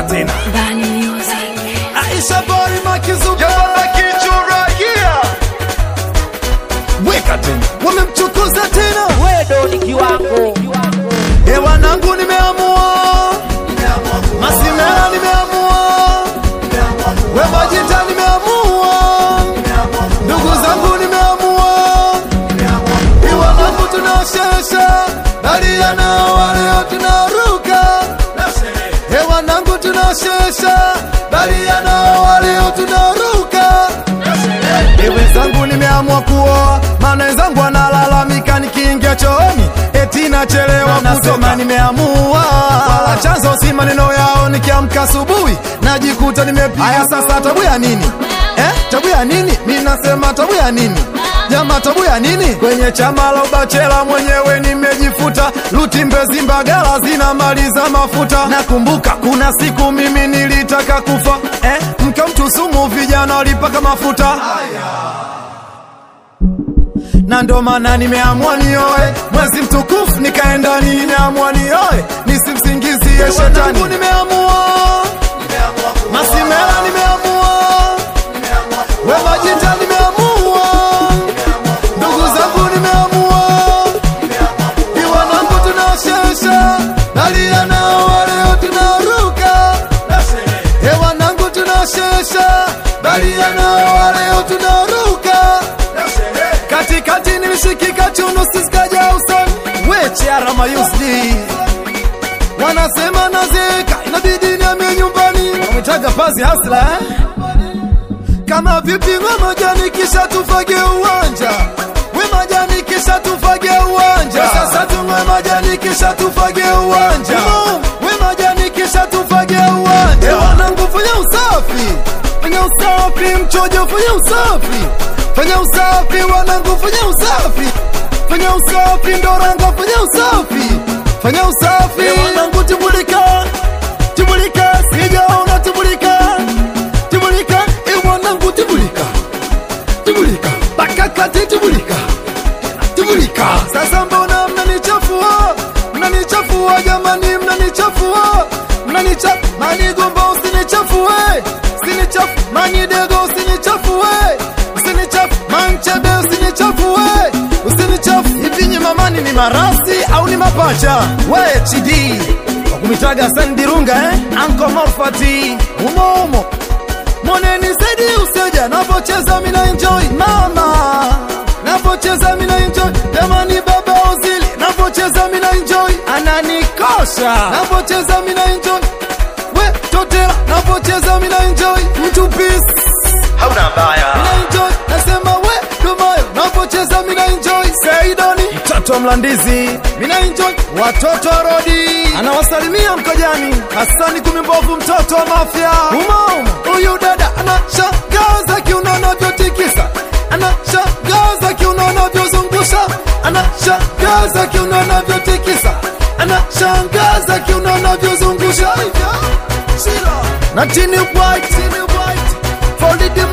tena Bani Music. Aisha Bari Makizuba Yababa kichuragia weka tena, wamemchukuza tena. wedo ni kiwango E wanangu, nimeamua Masimela, nimeamua we Majita, nimeamua ndugu zangu, nimeamua i wanangu, tunashesha dalia nao waleo tunaruka e wanangu, tunashesha dalia nao waleo tunaruka e wenzangu, nimeamua kuoa, maana wenzangu wanalalamika nikiingia chooni eti nachelewa kusoma. Nimeamua wala chanzo si maneno yao, nikiamka asubuhi najikuta nimepiga. Haya sasa, tabu ya nini eh? Tabu ya nini? Mi nasema tabu ya nini jama, tabu ya nini? Kwenye chama la ubachela mwenyewe nimejifuta, luti mbezi mbagala zinamaliza mafuta. Nakumbuka kuna siku mimi nilitaka kufa eh? Mke mtu sumu, vijana walipaka mafuta na ndo maana nimeamua nioe mwezi mtukufu nikaenda, nimeamua nioe nisimsingizie shetani. Nimeamua Masimela, nimeamua we Majita, nimeamua ndugu zangu, nimeamua iwanangu, tunashesha dalia nao waleo tunaruka hewanangu, tunashesha dalia nao waleo tunaruka katikati nilishikika chuno sisikaja usoni weche arama yusdi wanasema nazeka inabidi niamie nyumbani wametaga pazi hasla eh? kama vipi we majani kisha tufage uwanja we majani kisha tufage uwanja sasa tuwe majani kisha tufage uwanja we majani kisha tufage uwanja wanangu fanya usafi fanya usafi mchojo fanya usafi fanya usafi wanangu fanya usafi fanya usafi ndoranga fanya usafi fanya usafi wanangu tibulika tibulika sijaona tibulika tibulika e wanangu tibulika tibulika bakakati tibulika tibulika sasa mbona mnanichafua mnanichafua jamani mnanichafua mnanicha manigomba usinichafue usinichafu manidego usinichafue usinichafu manchebe usinichafue usinichafu hivi nyimamani ni marasi au ni mapacha we chidi wakumitaga sandirunga eh? anko morfati umo umo moneni zaidi useja napocheza mina enjoy mama napocheza mina enjoy jamani baba ozili napocheza mina enjoy ananikosha napocheza mina enjoy we totela napocheza mina enjoy mtu peace hauna mbaya mina enjoy nasema we dumayo napocheza mina enjoy saidoni mtoto wa mlandizi mina enjoy watoto wa rodi anawasalimia mkojani hasani kumimbovu mtoto wa mafya umo huyu dada anashangaza kiunono vyotikisa anashangaza kiunono vyozungusha anashangaza kiunono vyotikisa anashangaza kiunono vyozungusha na chini white, chini white. Folded